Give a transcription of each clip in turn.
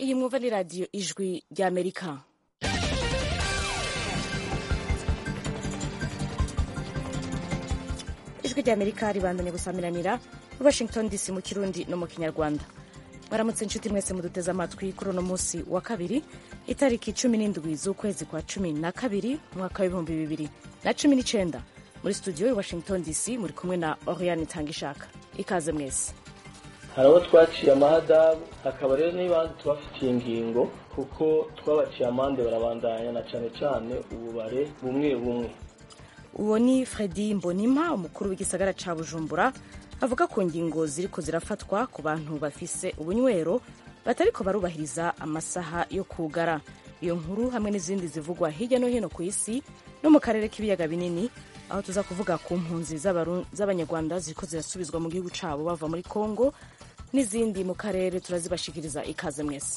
iyi mwumva ni radiyo ijwi ry'amerika ijwi ry'amerika ribandanye gusamiranira muri washington dc mu kirundi no mu kinyarwanda baramutse inshuti mwese muduteze amatwi kuri uno munsi wa kabiri itariki cumi n'indwi z'ukwezi kwa cumi na kabiri umwaka w'ibihumbi bibiri na cumi n'icenda muri studio i washington dc muri kumwe na oriane tangishaka ikaze mwese hari abo twaciye amahadabu hakaba rero n'ibandi tubafitiye ingingo kuko twabaciye amande barabandanya na cane cane ububare bumwe bumwe uwo ni fredi mbonima umukuru w'igisagara ca bujumbura avuga ku ngingo ziriko zirafatwa ku bantu bafise ubunywero batariko barubahiriza amasaha yo kugara iyo nkuru hamwe n'izindi zivugwa hirya no hino ku isi no mu karere k'ibiyaga binini aho tuza kuvuga ku mpunzi z'abanyarwanda ziriko zirasubizwa mu gihugu cabo bava muri congo n'izindi mu karere turazibashikiriza ikaze mwese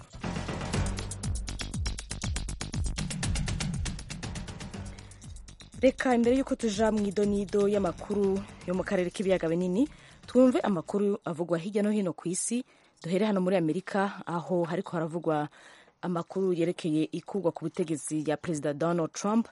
reka imbere y'uko tuja mu idonido y'amakuru yo mu karere k'ibiyaga binini twumve amakuru avugwa hirya no hino ku isi duhere hano muri amerika aho hariko haravugwa amakuru yerekeye ikurwa ku butegetsi ya perezida donald trump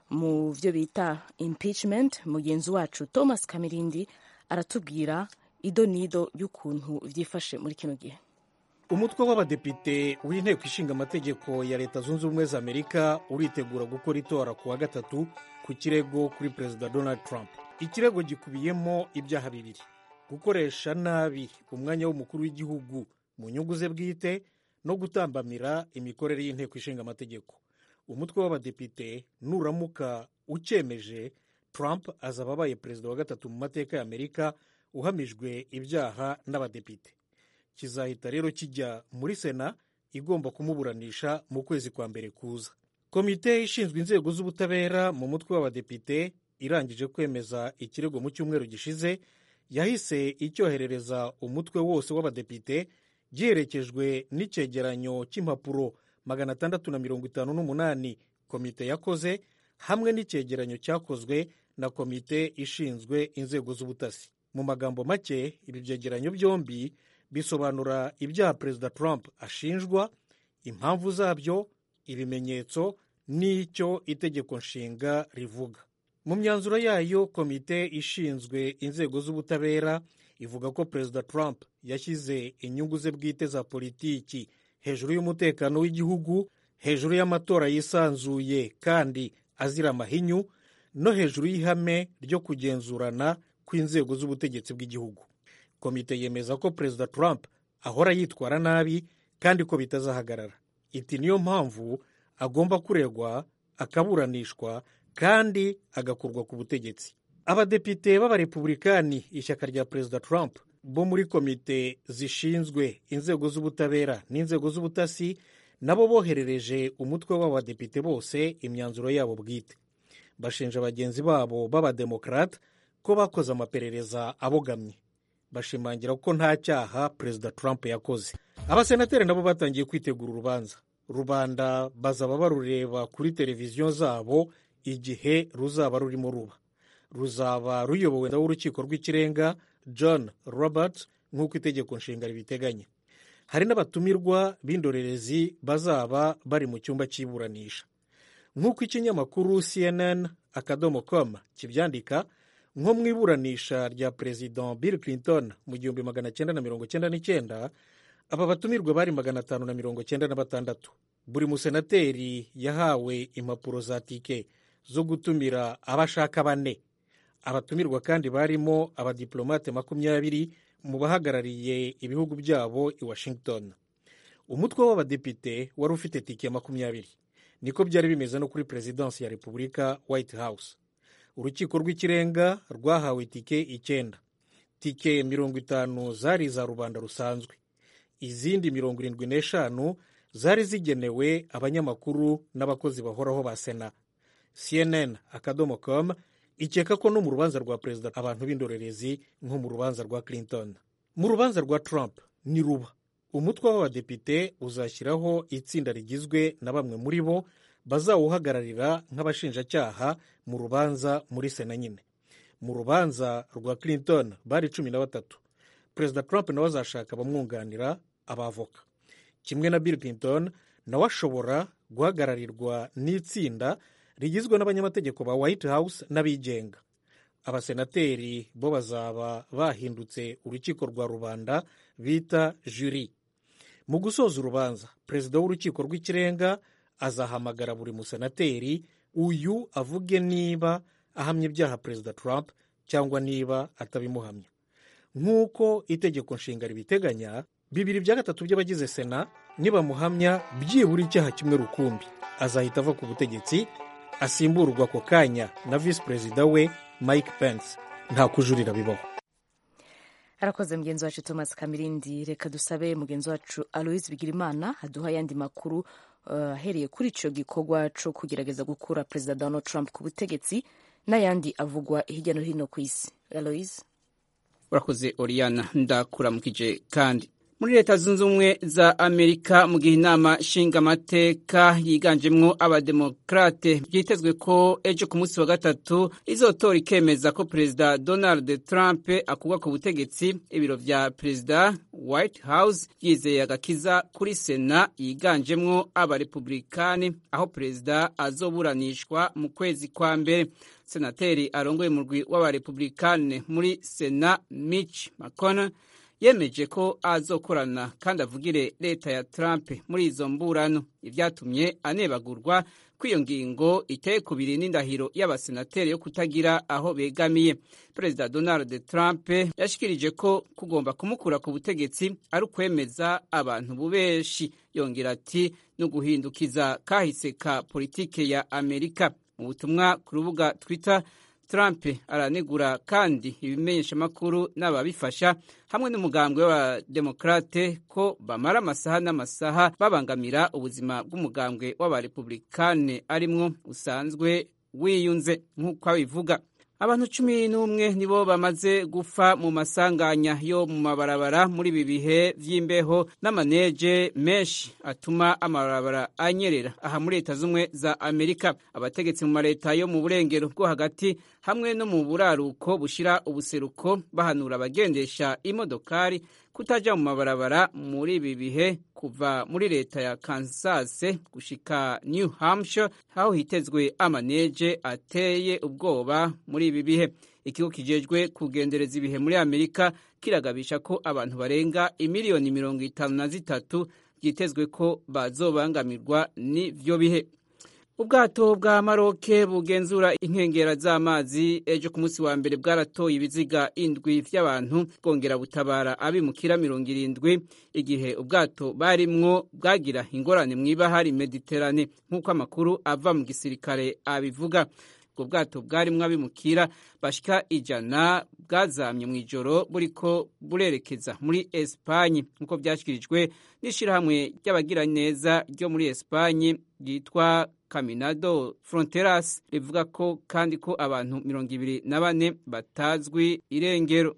mu vyo bita impeachment mugenzi wacu thomas kamirindi aratubwira idonido y'ukuntu vyifashe muri kino gihe umutwe w'abadepite w'inteko ishinga amategeko ya leta zunze ubumwe za amerika uritegura gukora itora ku wa gatatu ku kirego kuri perezida donald trump ikirego gikubiyemo ibyaha bibiri gukoresha nabi umwanya w'umukuru w'igihugu mu nyungu ze bwite no gutambamira imikorere y'inteko ishinga amategeko umutwe w'abadepite nuramuka ucyemeje trump azaba abaye perezida wa gatatu mu mateka ya amerika uhamijwe ibyaha n'abadepite kizahita rero kijya muri sena igomba kumuburanisha mu kwezi kwa mbere kuza komite ishinzwe inzego z'ubutabera mu mutwe w'abadepite irangije kwemeza ikirego mu cyumweru gishize yahise icyoherereza umutwe wose w'abadepite giherekejwe n'icyegeranyo cy'impapuro magana atandatu na mirongo itanu n'umunani komite yakoze hamwe n'icyegeranyo cyakozwe na komite ishinzwe inzego z'ubutasi mu magambo make ibi byegeranyo byombi bisobanura ibyaha perezida trump ashinjwa impamvu zabyo ibimenyetso n'icyo itegeko nshinga rivuga mu myanzuro yayo komite ishinzwe inzego z'ubutabera ivuga ko perezida trump yashyize inyungu ze bwite za politiki hejuru y'umutekano w'igihugu hejuru y'amatora yisanzuye kandi azira amahinyu no hejuru y'ihame ryo kugenzurana kw'inzego z'ubutegetsi bw'igihugu komite yemeza ko perezida trump ahora yitwara nabi kandi ko bitazahagarara iti niyo mpamvu agomba kuregwa akaburanishwa kandi agakurwa ku butegetsi abadepite b'abarepubulikani ishyaka rya perezida trump bo muri komite zishinzwe inzego z'ubutabera n'inzego z'ubutasi nabo boherereje umutwe w'abadepite bose imyanzuro yabo bwite bashinja bagenzi babo b'abademokarate ko bakoze amaperereza abogamye bashimangira ko nta cyaha perezida trump yakoze abasenateri nabo batangiye kwitegura urubanza rubanda bazaba barureba kuri televiziyo zabo igihe ruzaba rurimo ruba ruzaba ruyobowe w'urukiko rw'ikirenga john roberts nk'uko itegeko nshinga ribiteganya hari n'abatumirwa b'indorerezi bazaba bari mu cyumba cy'iburanisha nk'uko ikinyamakuru cnn akadomo com kibyandika nko mu iburanisha rya perezida bill clinton mu gihumbi magana cyenda na mirongo cyenda n'icyenda aba batumirwa bari magana atanu na mirongo cyenda na batandatu buri musenateri yahawe impapuro za tike zo gutumira abashaka bane abatumirwa kandi barimo abadiplomate makumyabiri mu bahagarariye ibihugu byabo i washington umutwe w'abadepite wari ufite tike makumyabiri niko byari bimeze no kuri perezidansi ya repubulika white house urukiko rw'ikirenga rwahawe tike icyenda tike mirongo itanu zari iza rubanda rusanzwe izindi mirongo irindwi n'eshanu zari zigenewe abanyamakuru n'abakozi bahoraho ba sena cnn akadomo com ikeka ko no mu rubanza rwa perezida abantu b'indorerezi nko mu rubanza rwa clinton mu rubanza rwa trump ni ruba umutwe w'abadepite uzashyiraho itsinda rigizwe na bamwe muri bo bazawuhagararira nk'abashinjacyaha mu rubanza muri sena nyine mu rubanza rwa clinton bari cumi na batatu perezida trump nawe azashaka abamwunganira abavoka kimwe na bill clinton nawe ashobora guhagararirwa n'itsinda rigizwe n'abanyamategeko ba white house n'abigenga abasenateri bo bazaba bahindutse urukiko rwa rubanda bita juri mu gusoza urubanza perezida w'urukiko rw'ikirenga azahamagara buri musenateri uyu avuge niba ahamya ibyaha perezida trump cyangwa niba atabimuhamya nk'uko itegeko nshinga ribiteganya bibiri bya gatatu by'abagize sena nibamuhamya byibura icyaha kimwe rukumbi azahita ava ku butegetsi asimburwa ako kanya na visi perezida we mike pence nta kujurira bibaho arakoze mugenzi wacu thomas kamirindi reka dusabe mugenzi wacu aloise bigirimana aduha ayandi makuru ahereye uh, kuri icyo gikorwa cyo kugerageza gukura perezida donald trump ku butegetsi n'ayandi avugwa hirya no hino ku isi aloise urakoze oriana ndakuramukije kandi muri leta zunze ubumwe za amerika mu gihe inama nshingamateka yiganjemwo abademokrate byitezwe ko ejo ku munsi wa gatatu izotora ikemeza ko perezida donald trump akurwa ku butegetsi ibiro vya perezida white house yizeye agakiza kuri sena yiganjemwo abarepublikani aho perezida azoburanishwa mu kwezi kwa mbere senateri arongoye umurwi w'abarepublikani muri sena mitch mcconnell yemeje ko azokorana kandi avugire leta ya Trump muri izo mburano ibyatumye anebagurwa kw'iyo ngingo iteye kubiri n'indahiro y'abasenateri yo kutagira aho begamiye perezida donald trump yashikirije ko kugomba kumukura ku butegetsi ari ukwemeza abantu bubeshi yongera ati no guhindukiza kahise ka politike ya amerika mu butumwa ku rubuga twitter Trump aranegura kandi ibimenyeshamakuru n'ababifasha hamwe n'umugambwe w'abademokrate ko bamara amasaha n'amasaha babangamira ubuzima bw'umugambwe w'abarepublikane arimwo usanzwe wiyunze nk'uko abivuga abantu cumi n'umwe nibo bamaze gupfa mu masanganya yo mu mabarabara muri ibi bihe vy'imbeho n'amaneje menshi atuma amabarabara anyerera aha muri leta z'umwe za amerika abategetsi mu mareta yo mu burengero bwo hagati hamwe no mu buraruko bushira ubuseruko bahanura abagendesha imodokari kutaja mu mabarabara muri ibi bihe kuva muri leta ya Kansas gushika New Hampshire aho hitezwe amaneje ateye ubwoba muri ibi bihe ikigo kijejwe kugendereza ibihe muri Amerika kiragabisha ko abantu barenga imiliyoni mirongo itanu na zitatu byitezwe ko bazobangamirwa n'ivyo bihe ubwato bwa maroke bugenzura inkengera z'amazi ejo ku munsi wa mbere bwaratoye ibiziga indwi vy'abantu bwongera butabara abimukira mirongo irindwi igihe ubwato barimwo bwagira ingorane mw'ibahari mediterane nk'uko amakuru ava mu gisirikare abivuga ubwo bwato bwarimwo abimukira bashika ijana bwazamye mu ijoro buriko burerekeza muri esipanye nk'uko vyashyikirijwe n'ishirahamwe ry'abagiraneza ryo muri esipanye ryitwa Caminado Fronteras rivuga ko kandi ko abantu mirongo ibiri na bane batazwi irengero.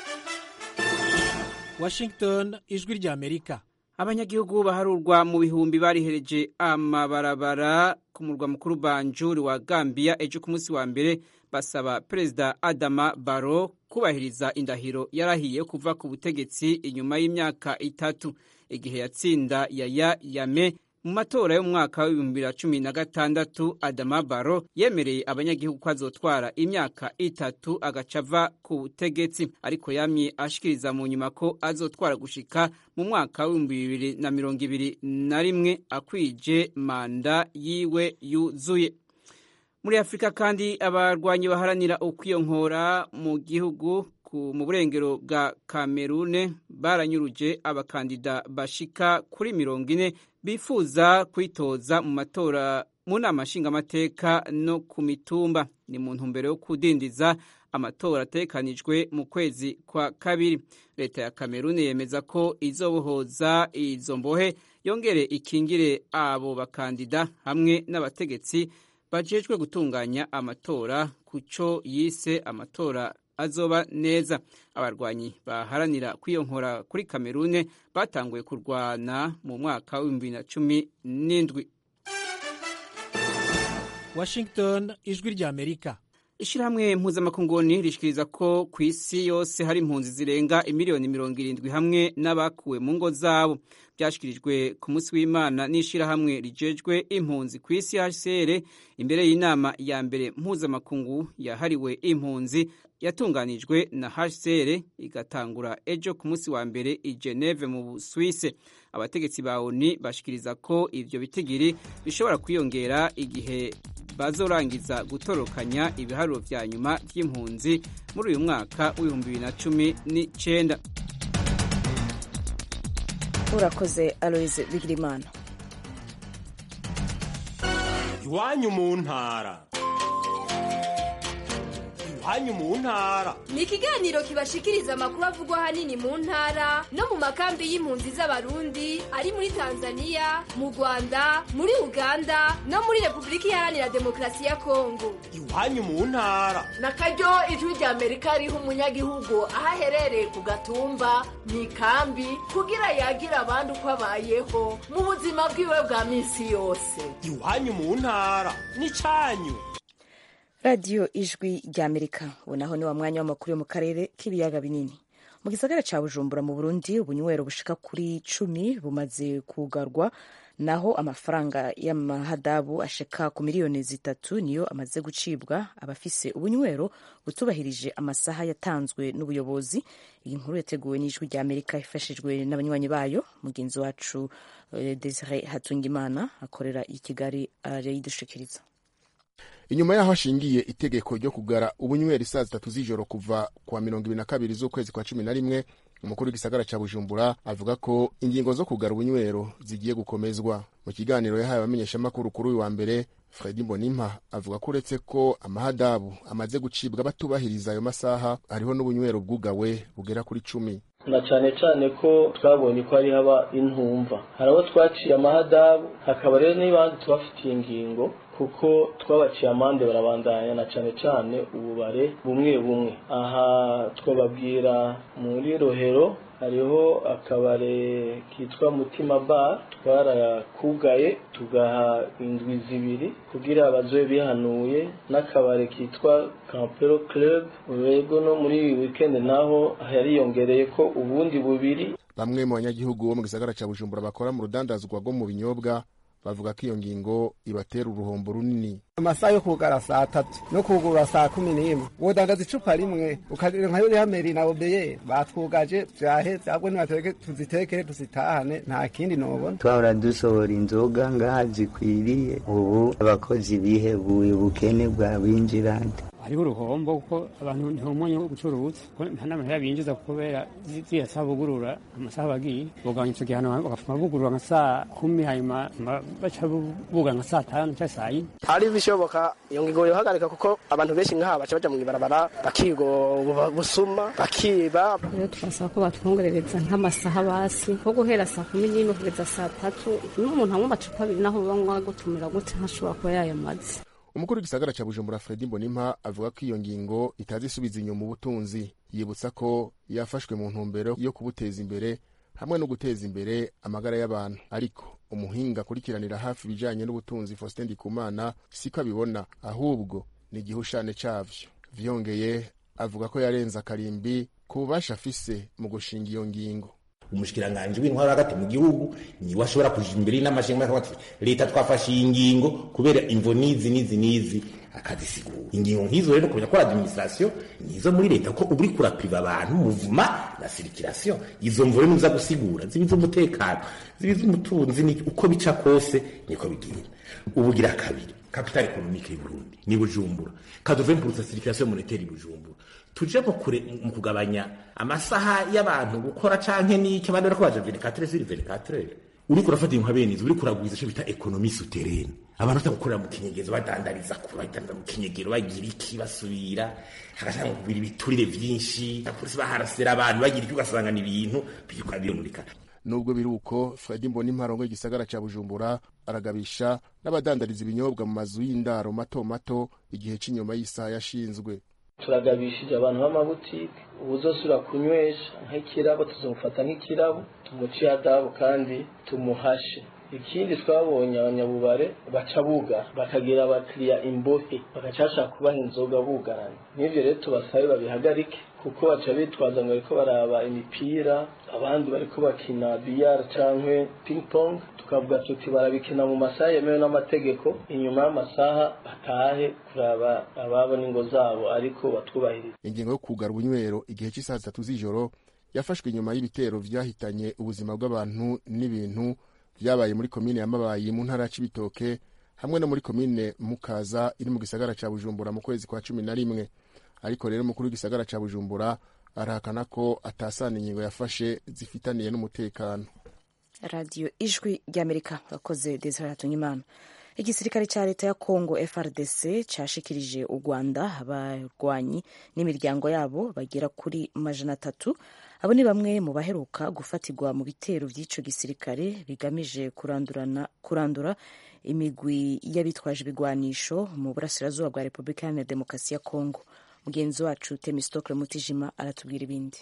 Washington ijwi rya Amerika. Abanyagihugu baharurwa mu bihumbi barihereje amabarabara ku murwa mukuru Banjul wa Gambia ejo ku munsi wa mbere basaba Perezida Adama Barrow kubahiriza indahiro yarahiye kuva ku butegetsi inyuma y'imyaka itatu igihe yatsinda Yaya Yame mu matora yo mu mwaka w'ibihumbi bibiri na cumi na gatandatu adama baro yemereye abanyagihugu ko azotwara imyaka itatu agaca ava ku butegetsi ariko yamye ashikiriza mu nyuma ko azotwara gushika mu mwaka w'ibihumbi bibiri na mirongo ibiri na rimwe akwije manda yiwe yuzuye muri afurika kandi abarwanyi baharanira ukwiyonkora mu gihugu mu burengero bwa kamerune baranyuruje abakandida bashika kuri mirongo ine bifuza kwitoza mu matora mu nama nshingamateka no ku mitumba ni mu ntumbero yo kudindiza amatora atekanijwe mu kwezi kwa kabiri leta ya kamerune yemeza ko izobohoza izo mbohe yongere ikingire abo bakandida hamwe n'abategetsi bajejwe gutunganya amatora ku cyo yise amatora azoba neza abarwanyi baharanira kwiyonkora kuri kamerune batanguye kurwana mu mwaka w'ibihumbi bibiri na cumi n'indwi Washington ijwi rya Amerika ishyirahamwe mpuzamakunguni rishikiriza ko ku isi yose hari impunzi zirenga imiliyoni mirongo irindwi hamwe n'abakuwe mu ngo zabo byashyikirijwe ku munsi w'imana n'ishyirahamwe rijejwe impunzi ku isi hcr imbere y'inama ya mbere mpuzamakungu yahariwe impunzi yatunganijwe na hcr igatangura ejo ku munsi wa mbere i geneve mu busuwise abategetsi ba oni bashikiriza ko ivyo bitigiri bishobora kwiyongera igihe bazorangiza gutorokanya ibiharuro vya nyuma vy'impunzi muri uyu mwaka w'ibihumbi bibiri na cumi n'icenda urakoze aloise bigirimana iwanyu mu ntara iwanyu mu ntara ni ikiganiro kibashikiriza amakuru avugwa ahanini mu ntara no mu makambi y'impunzi z'abarundi ari muri tanzania mu rwanda muri uganda no muri repubulika iharanira demokarasi ya kongo iwanyu mu ntara na karyo ijwi rya amerika riha umunyagihugu aho aherereye ku gatumba mu ikambi kugira yagira abandi uko abayeho mu buzima bwiwe bwa minsi yose iwanyu mu ntara n'icanyu radiyo ijwi rya amerika ubu naho ni wa mwanya w'amakuru yo mu karere k'ibiyaga binini mu gisagara cya bujumbura mu burundi ubunywero bushika kuri cumi bumaze kugarwa naho amafaranga y'amahadabu ashika ku miliyoni zitatu niyo amaze gucibwa abafise ubunywero butubahirije amasaha yatanzwe n'ubuyobozi iyi nkuru yateguwe n'ijwi rya amerika ifashijwe n'abanywanyi bayo mugenzi wacu desire hatungimana akorera i kigali arayidushikiriza inyuma yaho hashingiye itegeko ryo kugara ubunywera isaa zitatu z'ijoro kuva kuwa mirongo ibiri na kabiri z'ukwezi kwa cumi na rimwe umukuru w'igisagara cya bujumbura avuga ko ingingo zo kugara ubunywero zigiye gukomezwa mu kiganiro yahaye abamenyeshamakuru kuri uyu wa mbere fredi mbonimpa avuga ko uretse ko amahadabu amaze gucibwa batubahiriza ayo masaha hariho n'ubunywero bwugawe bugera kuri cumi na cyane cyane ko twabonye ko hari haba intumva hari abo twaciye amahadabu hakaba rero n'ibandi tubafitiye ingingo kuko twabaciye amande barabandanya na cyane cyane ububare bumwe bumwe aha twababwira muri rohero hariho akabare kitwa mutima bar twarakugaye tugaha indwi zibiri kugira abazobe bihanuye n'akabare kitwa campero club rego no muri iyi weekend naho yariyongereye ko ubundi bubiri bamwe mu banyagihugu bo mu gisagara cya bujumbura bakora mu rudandazwa rwo mu binyobwa bavuga ko iyo ngingo ibatera uruhombo runini amasaha yo kugara saa tatu no kugura saa kumi n'imwe wodandaza icupa rimwe ukagira nka yuriya meri na obeye batwugaje vyaheze ahubwo nibateke tuzitekere tuzitahane nta kindi nobona twahora dusohora inzoga ngaha zikwiriye ubu abakozi bihebuye ubukene bwabinjirande hariho uruhombo kuko abantu ntibumwanya wo gucuruza nta n'amahera binjiza kubera ziriya saa bugurura amasaha bagiye bugabanya ico gihano bagafuma bugurura nka saa kumi hanyuma baca bugara nka saa tanu canke saa yine hari bishoboka iyo ngingo yohagarika kuko abantu benshi nk'aha baca baja mw'ibarabara bakigo busuma bakiba rero twasaba ko batwongerereza nk'amasaha basi nko guhera saa kumi n'imwe kugeza saa tatu n'umuntu anywa amacupa abiri naho banywa gutumira gute ntashobora kuba yayamaze umukuru w'igisagara cya bujumbura fredi mbonimpa avuga ko iyo ngingo itazi isubiza inyuma ubutunzi yibutsa ko yafashwe mu ntumbero yo kubuteza imbere hamwe no guteza imbere amagara y'abantu ariko umuhinga akurikiranira hafi ibijyanye n'ubutunzi faustin ndikumana siko abibona ahubwo ni igihushane cyavyo vyongeye avuga ko yarenze akarimbi ku bubasha afise mu gushinga iyo ngingo umushikiranganji w'intwaro hagati mu gihugu niwe ashobora kuja imbere y'inamashingwa akavuga ati leta twafashe iyi ngingo kubera imvo nizi nizi nizi akazisigura ingingo nk'izo rero kumenya ko administration nizo muri leta ko uba uriko urapriva abantu muvuma na circulation izo mvo rero niza gusigura ziba iz'umutekano ziba iz'umutunzi uko bica kose niko bigenda ubugira kabiri capital economique y'Uburundi ni Bujumbura kadove mpurutsa circulation monétaire Bujumbura tuje mu kure mu kugabanya amasaha y'abantu gukora canke n'iki abandi bariko baja 24 sur 24 uriko urafata inka bene izo uriko uragwiza ico bita economie souterraine abantu batagukorera mu kinyegezo badandariza ku badandariza mu kinyegero bagira iki basubira hagashaka kubira ibiturire vyinshi apolisi baharasera abantu bagira iki ugasanga ni ibintu biriko birumurika nubwo biri uko fredi mbonimpa arongoye igisagara ca bujumbura aragabisha n'abadandariza ibinyobwa mu mazu y'indaro mato mato igihe c'inyuma y'isaha yashinzwe turagabishije abantu b'amabutike ubuzosubira kunywesha nk'ikirabo tuzomufata nk'ikirabo tumuciye adabu kandi tumuhashe ikindi twabonye abanyabubare baca bugara bakagira abakiriya imbohe bagaca bashaka kubaha inzoga bugaranye n'ivyo rero tubasabe babihagarike kuko baca bitwaza ngo bariko baraba imipira abandi bariko bakina biyar canke ping pong tukavuga tuti barabikina mu masaha yemewe n'amategeko inyuma y'amasaha batahe kuraba ababo n'ingo zabo ariko batwubahiriza ingingo yo kugara ubunywero igihe cy'isaha zitatu z'ijoro yafashwe inyuma y'ibitero vyahitanye ubuzima bw'abantu n'ibintu vyabaye muri komine ya mabayi mu ntara ya cibitoke hamwe no muri komine mukaza iri mu gisagara ca bujumbura mu kwezi kwa cumi na rimwe ariko rero umukuru w'igisagara ca bujumbura arahakana ko atasana ingingo yafashe zifitaniye n'umutekano radiyo ijwi ry'amerika akoze desire hatunyimana igisirikare cya leta ya congo frdc cyashikirije u rwanda abarwanyi n'imiryango yabo bagera kuri majana atatu abo ni bamwe mu baheruka gufatirwa mu bitero by'icyo gisirikare bigamije kurandurana kurandura imigwi y'abitwaje ibigwanisho mu burasirazuba bwa repubulika iharanira demokarasi ya congo mugenzi wacu temistokle mutijima aratubwira ibindi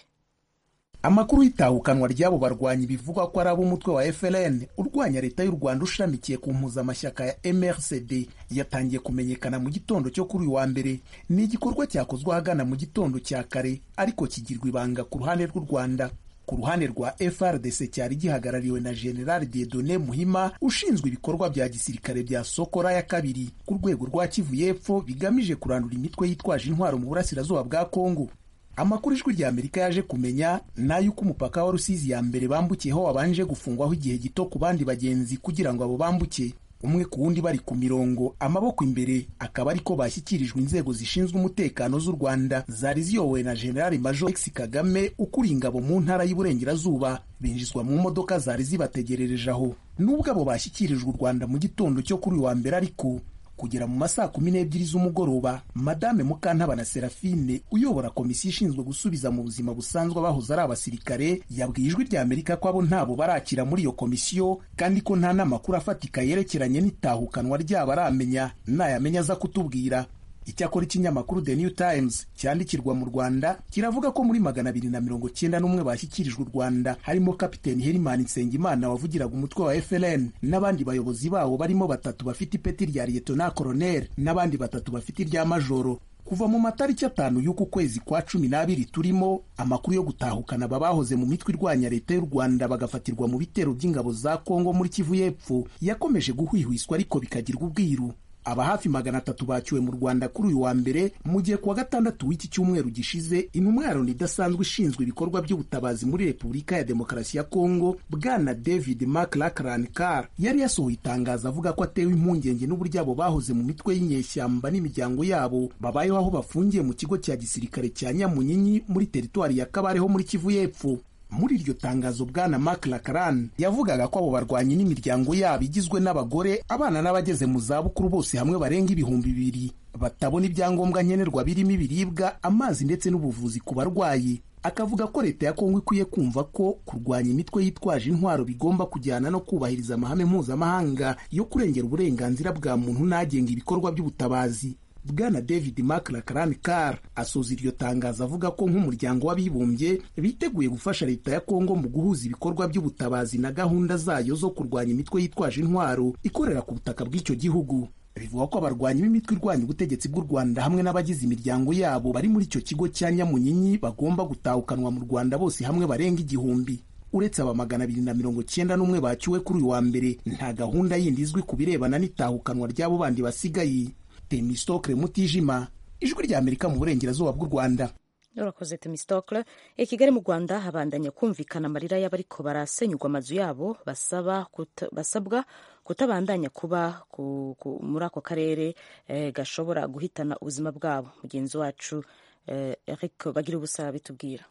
amakuru y'itahukanwa ry'abo barwanyi bivugwa ko ari ab'umutwe wa FLN urwanya leta y'u Rwanda ushamikiye ku mpuzamashyaka ya MRCD yatangiye kumenyekana mu gitondo cyo kuri uyu wa mbere ni igikorwa cyakozwe ahagana mu gitondo cya kare ariko kigirwa ibanga ku ruhande rw'u Rwanda ku ruhande rwa FRDC cyari gihagarariwe na General Dieudonné Muhima ushinzwe ibikorwa bya gisirikare bya Sokora ya kabiri ku rwego rwa Kivu y'Epfo bigamije kurandura imitwe yitwaje intwaro mu burasirazuba bwa Kongo amakuru ijwi rya amerika yaje kumenya ni ay'uko umupaka wa rusizi ya mbere bambukiyeho wabanje gufungwaho igihe gito ku bandi bagenzi kugira ngo abo bambuke umwe ku wundi bari ku mirongo amaboko imbere akaba ariko bashyikirijwe inzego zishinzwe umutekano z'u rwanda zari ziyobowe na generali major x kagame ukuriye ingabo mu ntara y'uburengerazuba binjizwa mu modoka zari zibategerereje aho nubwo abo bashyikirijwe u rwanda mu gitondo cyo kuri uyu wa mbere ariko kugera mu masaa kumi n'ebyiri z'umugoroba madame mukantabana serafine uyobora komisiyo ishinzwe gusubiza mu buzima busanzwe abahoze ari abasirikare yabwiye ijwi rya amerika ko abo ntabo barakira muri iyo komisiyo kandi ko nta n'amakuru afatika yerekeranye n'itahukanwa ryabo aramenya nayamenya aza kutubwira icyakora ikinyamakuru the new times cyandikirwa mu rwanda kiravuga ko muri magana abiri na mirongo cyenda n'umwe bashyikirijwe u rwanda harimo kapiteni herimani nsengimana wavugiraga umutwe wa fln n'abandi bayobozi bawo barimo batatu bafite ipeti rya liyetona koroneri n'abandi batatu bafite irya majoro kuva mu matariki atanu y'uku kwezi kwa cumi n'abiri turimo amakuru yo gutahukana aba bahoze mu mitwe irwanya leta y'u rwanda bagafatirwa mu bitero by'ingabo za kongo muri kivu y'epfo yakomeje guhwihwiswa ariko bikagirwa ubwiru aba hafi magana atatu bacyuwe mu rwanda kuri uyu wa mbere mu gihe kuwa gatandatu w'iki cyumweru gishize intumwa ya loni idasanzwe ishinzwe ibikorwa by'ubutabazi muri repubulika ya demokarasi ya kongo bwana david maclacran car yari yasohoye itangazo avuga ko atewe impungenge n'uburyo abo bahoze mu mitwe y'inyeshyamba n'imiryango yabo babayeho aho bafungiye mu kigo cya gisirikare cya nyamunyinyi muri teritwari ya kabareho muri kivu y'epfo muri iryo tangazo bwana Mark Lakaran yavugaga ko abo barwanyi n'imiryango yabo igizwe n'abagore abana n'abageze mu zabukuru bose hamwe barenga ibihumbi bibiri batabona ibyangombwa nkenerwa birimo ibiribwa amazi ndetse n'ubuvuzi ku barwayi akavuga ko leta ya kongo ikwiye kumva ko kurwanya imitwe yitwaje intwaro bigomba kujyana no kubahiriza amahame mpuzamahanga yo kurengera uburenganzira bwa muntu n'agenga ibikorwa by'ubutabazi bwana david maclacran car asoza iryo tangazo avuga ko nk'umuryango w'abibumbye biteguye gufasha leta ya kongo mu guhuza ibikorwa by'ubutabazi na gahunda zayo zo kurwanya imitwe yitwaje intwaro ikorera ku butaka bw'icyo gihugu bivuga ko abarwanyi b'imitwe irwanya ubutegetsi bw'u rwanda hamwe n'abagize imiryango yabo bari muri icyo kigo cya nyamunyinyi bagomba gutahukanwa mu rwanda bose hamwe barenga igihumbi uretse aba magana abiri na mirongo cyenda n'umwe bacyuwe kuri uyu wa mbere nta gahunda yindi izwi ku birebana n'itahukanwa ry'abo bandi basigaye temistokle mutijima ijwi rya amerika mu burengerazuba bw'u rwanda urakoze temistokle i kigali mu rwanda habandanya kumvikana amarira y'abariko barasenyurwa amazu yabo basaba kuta, basabwa kutabandanya kuba ku, ku, muri ako karere eh, gashobora guhitana ubuzima bwabo mugenzi wacu eh, eric bagira ubusa bitubwira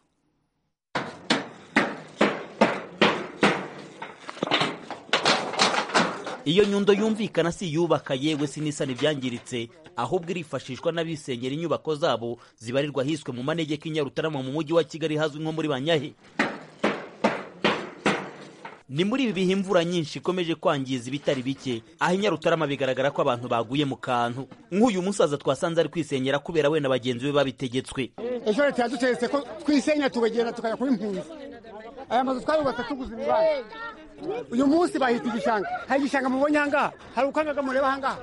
iyo nyundo yumvikana si iyubaka yewe sinisana ibyangiritse ahubwo irifashishwa n'abisenyera inyubako zabo zibarirwa hiswe mu manegeka i nyarutarama mu mujyi wa kigali hazwi nko muri banyahe ni muri ibi bihe imvura nyinshi ikomeje kwangiza ibitari bike aho i nyarutarama bigaragara ko abantu baguye mu kantu nk'uyu musaza twasanze ari kwisenyera kubera we na bagenzi be babitegetswe ejo leta yadutegetse ko twisenya tukagenda tukajya kuba impunzi aya mazu twayubatse tuguze ibibanza uyu munsi bahita igishanga hari igishanga mubonye ahangaha hari ukangaga mureba ahangaha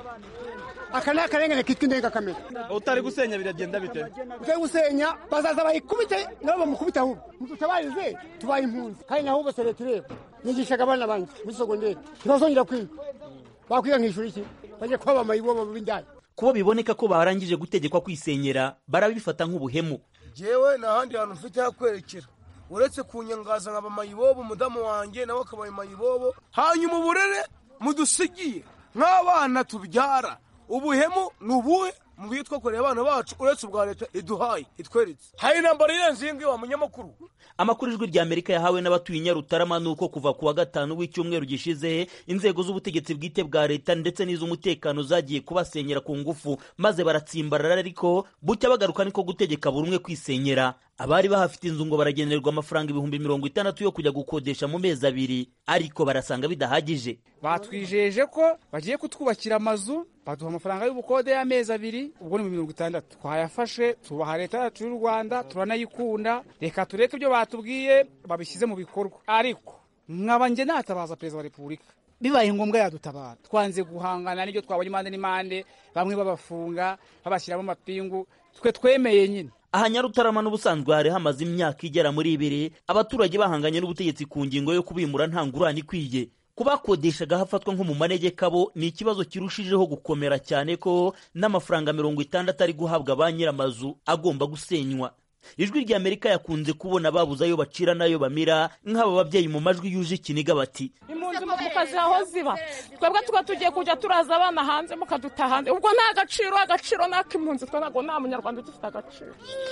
aka ni akarengane kitwa indengakamere utari gusenya biragenda bite utari gusenya bazaza bayikubite nabo bamukubite ahubwo mudutabarize tubaye impunzi kandi naho bose leta ireba nigishaga abana banjye muri sogonderi ntibazongera kwiga bakwiga nk'ishuri iki bajye kuba bamayibobo b'indaya kubo biboneka ko barangije gutegekwa kwisenyera barabifata nk'ubuhemu jewe nta handi hantu mfite ho kwerekera uretse kunyangaza nkaba mayibobo umudamu wanjye nawe akaba mayibobo hanyuma uburere mudusigiye nk'abana tubyara ubuhemu ni ubuhe mu byo twakoreye abana bacu uretse ubwa leta iduhaye itweretse hari intambara irenze iyi ngiyi wa munyamakuru amakuru ijwi rya amerika yahawe n'abatuye nyarutarama ni uko kuva ku wa gatanu w'icyumweru gishize inzego z'ubutegetsi bwite bwa leta ndetse n'iz'umutekano zagiye kubasenyera ku ngufu maze baratsimbarara ariko bucya bagaruka niko gutegeka buri umwe kwisenyera abari bahafite inzu ngo baragenerwa amafaranga ibihumbi mirongo itandatu yo kujya gukodesha mu mezi abiri ariko barasanga bidahagije batwijeje ko bagiye kutwubakira amazu baduha amafaranga y'ubukode y'amezi abiri ubwo ni mirongo itandatu twayafashe tubaha leta yacu y'u rwanda turanayikunda reka tureke ibyo batubwiye babishyize mu bikorwa ariko nkaba njye natabaza perezida wa repubulika bibaye ngombwa yadutabara twanze guhangana n'ibyo twabonye impande n'impande bamwe babafunga babashyiramo amapingu twe twemeye nyine aha nyarutarama n'ubusanzwe hari hamaze imyaka igera muri ibiri abaturage bahanganye n'ubutegetsi ku ngingo yo kubimura nta ngurane ikwiye kubakodeshaga hafatwa nko mu manegeka bo ni ikibazo kirushijeho gukomera cyane ko n'amafaranga mirongo itandatu ari guhabwa ba nyir'amazu agomba gusenywa ijwi rya amerika yakunze kubona babuze ayo bacira n'ayo bamira nk'aba babyeyi mu majwi yuje ikiniga bati impunzi mukazi aho ziba twebwe tuba tugiye kujya turaza abana hanze mukaduta hanze ubwo nta gaciro agaciro n'ak'impunzi twe ntabwo nta munyarwanda ugifite agaciro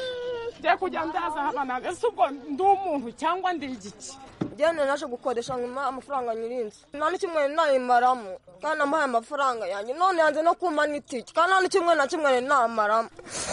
ngiye kujya ndaza abana ese ubwo ndi umuntu cyangwa ndi igiki njyewe naje gukodesha nkuma amafaranga nyirinzi nta n'ikimwe nayimaramo kandi namuhaye amafaranga yanjye none yanze no kumpa n'itike kandi nta n'ikimwe na kimwe namaramo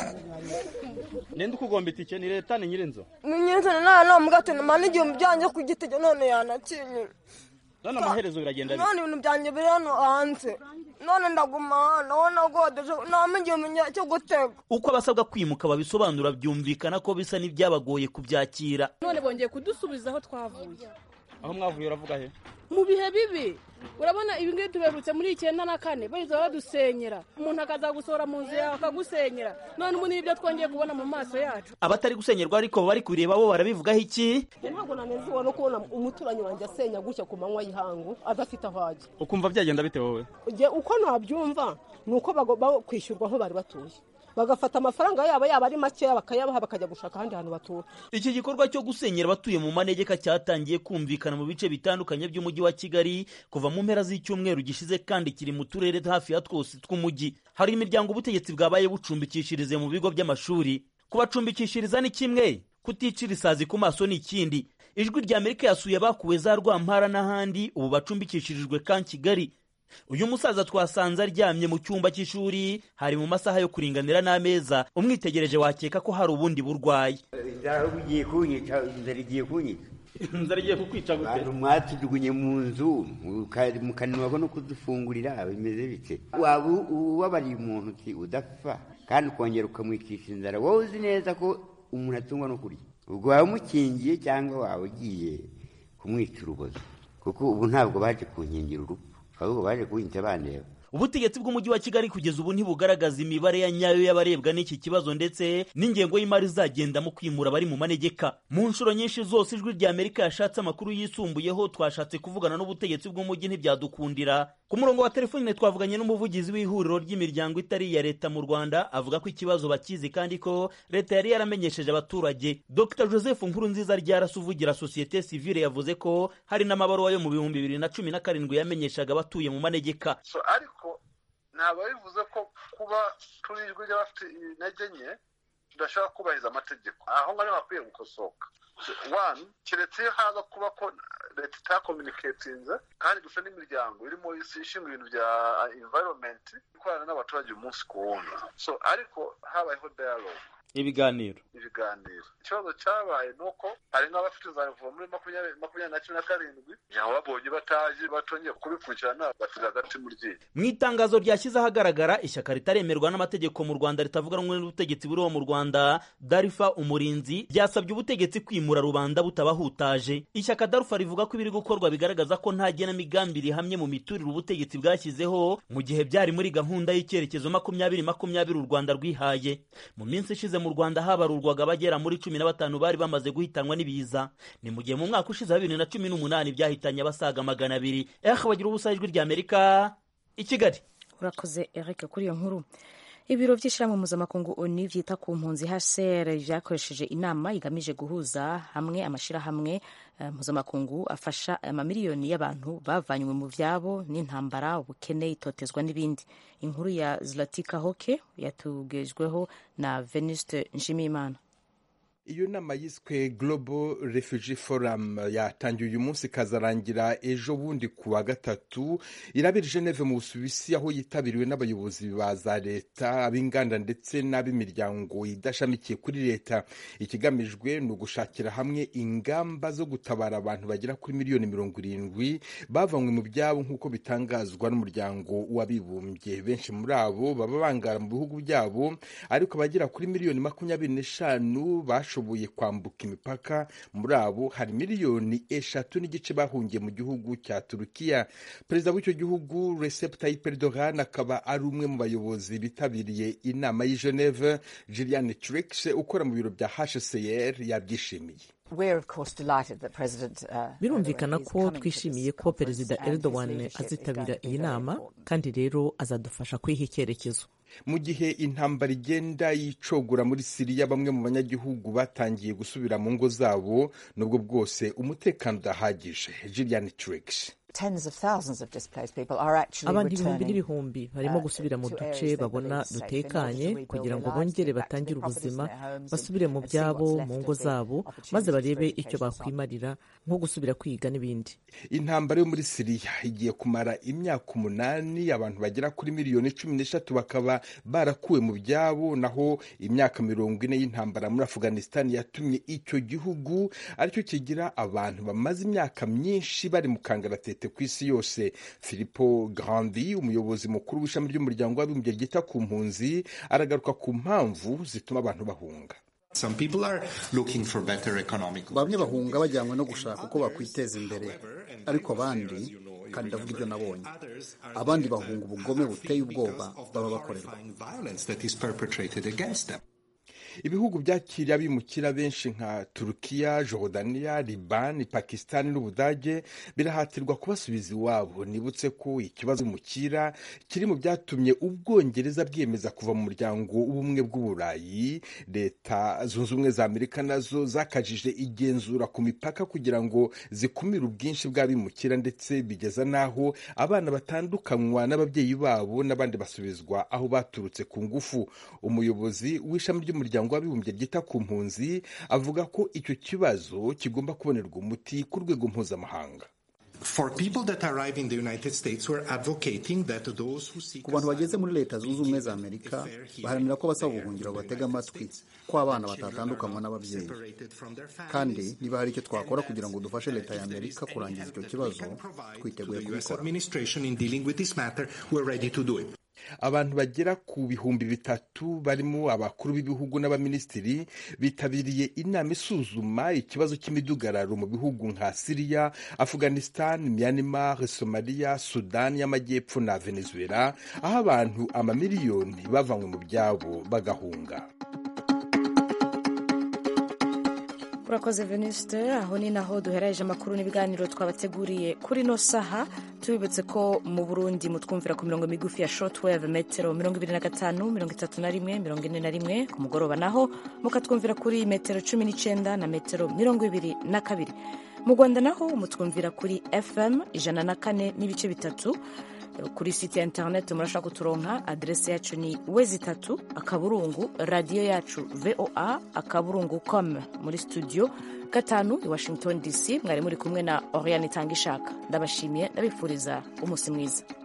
ninde ukugomba itike ni leta ni nyirinzu ni nyirinzi nawe namugate numa n'igihumbi byanjye ku giti none yanakinyima none amaherezo biragenda none ibintu byanjye biri hano hanze none ndaguma hano wowe nagodeje nta igihumbi cyo gutega uko abasabwa kwimuka babisobanura byumvikana ko bisa n'ibyabagoye kubyakira none bongeye kudusubiza aho twavuye aho mwavuye uravuga he mu bihe bibi urabona ibi ngibi tuberutse muri icyenda na kane bahita badusenyera umuntu akaza gusohora mu nzu yawe akagusenyera none ubu nibyo twongeye kubona mu maso yacu abatari gusenyerwa ariko bari kureba bo barabivugaho iki ntabwo nanezerewe no kubona umuturanyi wanjye asenya gutya ku manywa y'ihangu adafite aho ajya ukumva byagenda bite wowe uko nabyumva ni uko bagomba kwishyurwa aho bari batuye bagafata amafaranga yabo yaba ari makeya bakayabaha bakajya gushaka ahandi hantu batura iki gikorwa cyo gusenyera abatuye mu manegeka cyatangiye kumvikana mu bice bitandukanye by'umujyi wa kigali kuva mu mpera z'icyumweru gishize kandi kiri mu turere hafi ya twose tw'umujyi hari imiryango ubutegetsi bwabaye bucumbikishirize mu bigo by'amashuri kubacumbikishiriza ni kimwe kuticira isazi ku maso ni ikindi ijwi rya amerika yasuye abakuwe za rwampara n'ahandi ubu bacumbikishirijwe ka kigali uyu musaza twasanze aryamye mu cyumba cy'ishuri hari mu masaha yo kuringanira n'ameza umwitegereje wakeka ko hari ubundi burwayi inzara igiye kunyica inzara igiye kunyica inzara igiye kukwica gute abantu mwatujugunye mu nzu mukananirwa no kudufungurira bimeze bite waba ubabariye umuntu uti udapfa kandi ukongera ukamwikisha inzara wowe uzi neza ko umuntu atungwa no kurya ubwo waba umukingiye cyangwa waba ugiye kumwica urubozo kuko ubu ntabwo baje kunkingira urupfu ahubwo baje kuwinca bandeba ubutegetsi bw'umujyi wa kigali kugeza ubu ntibugaragaza imibare ya nyayo y'abarebwa n'iki kibazo ndetse n'ingengo y'imari izagenda mu kwimura abari mu manegeka mu nshuro nyinshi zose ijwi rya amerika yashatse amakuru yisumbuyeho twashatse kuvugana n'ubutegetsi bw'umujyi ntibyadukundira ku murongo wa telefone twavuganye n'umuvugizi w'ihuriro ry'imiryango itari iya leta mu rwanda avuga ko ikibazo bakizi kandi ko leta yari yaramenyesheje abaturage dr joseph nkurunziza ryarasi uvugira sosiyete sivile yavuze ko hari n'amabaruwa yo mu bihumbi bibiri na cumi na karindwi yamenyeshaga abatuye mu manegeka ntabwo bivuze ko kuba turi ijwi ry'abafite intege nke tudashobora kubahiriza amategeko aho ngaho hakwiye gukosoka wani keretse iyo haza kuba ko leta itakominiketinze kandi gusa n'imiryango irimo ishinzwe ibintu bya environment ikorana n'abaturage umunsi ku wundi so ariko habayeho dialogue ibiganiro ibiganiro ikibazo cyabaye ni uko hari nk'abafite za revuva muri makumyabiri makumyabiri na cumi na karindwi nyaho babonye bataje batongeye kubikurikirana basiga agati mu ryinyo mu itangazo ryashyize ahagaragara ishyaka ritaremerwa n'amategeko mu rwanda ritavuga rumwe n'ubutegetsi buriho mu rwanda darifa umurinzi ryasabye ubutegetsi kwimura rubanda butabahutaje ishyaka darufa rivuga ko ibiri gukorwa bigaragaza ko nta genamigambi rihamye mu miturire ubutegetsi bwashyizeho mu gihe byari muri gahunda y'icyerekezo makumyabiri makumyabiri u rwanda rwihaye mu minsi ishize mu rwanda habarurwaga abagera muri cumi na batanu bari bamaze guhitanwa n'ibiza ni mu gihe mu mwaka ushize wa bibiri na cumi n'umunani byahitanye abasaga magana abiri eh bagira ubusa ijwi rya amerika i kigali urakoze eric kuri iyo nkuru ibiro by'ishyirahamwe mpuzamakungu oni byita ku mpunzi hcr byakoresheje inama igamije guhuza hamwe amashyirahamwe mpuzamakungu afasha amamiliyoni y'abantu bavanywe mu byabo n'intambara ubukene itotezwa n'ibindi inkuru ya zlatika hoke yatugejweho na venuste nshimiyimana iyo nama yiswe global refugee forum yatangiye uyu munsi ikazarangira ejo bundi ku wa gatatu irabera geneve mu busuwisi aho yitabiriwe n'abayobozi ba za leta ab'inganda ndetse n'ab'imiryango idashamikiye kuri leta ikigamijwe ni ugushakira hamwe ingamba zo gutabara abantu bagera kuri miliyoni mirongo irindwi bavanywe mu byabo nk'uko bitangazwa n'umuryango w'abibumbye benshi muri abo baba bangara mu bihugu byabo ariko abagera kuri miliyoni makumyabiri n'eshanu bashoboye kwambuka imipaka muri abo hari miliyoni eshatu n'igice bahungiye mu gihugu cya turukiya perezida w'icyo gihugu Recep Tayyip Erdogan akaba ari umwe mu bayobozi bitabiriye inama y'i Geneve Gillian Trix ukora mu biro bya HCR yabyishimiye birumvikana ko twishimiye ko perezida Erdogan azitabira iyi nama kandi rero azadufasha kwiha icyerekezo mu gihe intambara igenda yicogora muri siriya bamwe mu banyagihugu batangiye gusubira mu ngo zabo nubwo bwose umutekano udahagije Gillian Trix abantu ibihumbi n'ibihumbi barimo gusubira mu duce babona dutekanye kugira ngo bongere batangire ubuzima basubire mu byabo mu ngo zabo maze barebe icyo bakwimarira nko gusubira kwiga n'ibindi intambara yo muri siriya igiye kumara imyaka umunani abantu bagera kuri miliyoni cumi n'eshatu bakaba barakuwe mu byabo naho imyaka mirongo ine y'intambara muri afghanistan yatumye icyo gihugu aricyo kigira abantu bamaze imyaka myinshi bari mu kangaratete ku isi yose Filippo Grandi umuyobozi mukuru w'ishami ry'umuryango w'abibumbye ryita ku mpunzi aragaruka ku mpamvu zituma abantu bahunga bamwe bahunga bajyanywe no gushaka uko bakwiteza imbere ariko abandi kandi ndavuga ibyo nabonye abandi bahunga ubugome buteye ubwoba baba bakorerwa ibihugu byakiriye abimukira benshi nka turukiya jorodaniya libani pakisitani n'ubudage birahatirwa kubasubiza iwabo nibutse ko ikibazo umukira kiri mu byatumye ubwongereza bwiyemeza kuva mu muryango w'ubumwe bw'uburayi leta zunze ubumwe za amerika nazo zakajije igenzura ku mipaka kugira ngo zikumire ubwinshi bw'abimukira ndetse bigeza n'aho abana batandukanywa n'ababyeyi babo n'abandi basubizwa aho baturutse ku ngufu umuyobozi w'ishami ry'umuryango w'abibumbye ryita ku mpunzi avuga ko icyo kibazo kigomba kubonerwa umuti ku rwego mpuzamahanga ku bantu bageze muri leta zunze ubumwe za amerika baharanira ko basaba ubuhungiro batega amatwi ko abana batatandukanywa n'ababyeyi kandi niba hari icyo twakora kugira ngo dufashe leta ya amerika kurangiza icyo kibazo twiteguye kubikora abantu bagera ku bihumbi bitatu barimo abakuru b'ibihugu n'abaminisitiri bitabiriye inama isuzuma ikibazo cy'imidugararo mu bihugu nka siriya afghanistan myanmar somaliya sudani y'amajyepfo na venezuela aho abantu amamiliyoni bavanywe mu byabo bagahunga urakoze venuste aho ni naho duhereje amakuru n'ibiganiro twabateguriye kuri no saha tubibutse ko mu burundi mutwumvira ku mirongo migufi ya shortwave metero mirongo ibiri na gatanu mirongo itatu na rimwe mirongo ine na rimwe ku mugoroba naho mukatwumvira kuri metero cumi n'icyenda na metero mirongo ibiri na kabiri mu rwanda naho mutwumvira kuri fm ijana na kane n'ibice bitatu kuri site ya interineti murashaka kuturonka aderesi yacu ni wezi itatu akaburungu radiyo yacu voa akaburungu com muri studio gatanu i washington dc mwari muri kumwe na oriane itanga ishaka ndabashimiye ndabifuriza umunsi mwiza